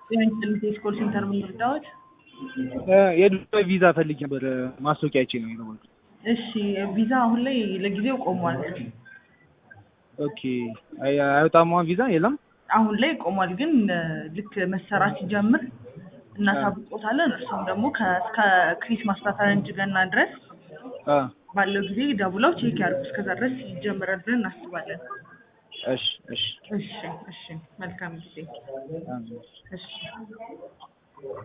የኢንተርኔት ኮል ሴንተር ምን ልርዳዎት? የዱባይ ቪዛ ፈልጌ ነበር። ማስታወቂያ አይቼ ነው የደወልኩት። እሺ ቪዛ አሁን ላይ ለጊዜው ቆሟል። ኦኬ አይ- አይወጣም አሁን ቪዛ የለም? አሁን ላይ ቆሟል፣ ግን ልክ መሰራት ሲጀምር እናሳውቆታለን። እርሱም ደግሞ ከ- እስከ ክሪስማስ ከፈረንጅ ገና ድረስ አ ባለው ጊዜ ደውለው ቼክ ያድርጉ። እስከዛ ድረስ ይጀምራል ብለን እናስባለን። እሺ እሺ እሺ እሺ፣ መልካም ጊዜ። አሜን። እሺ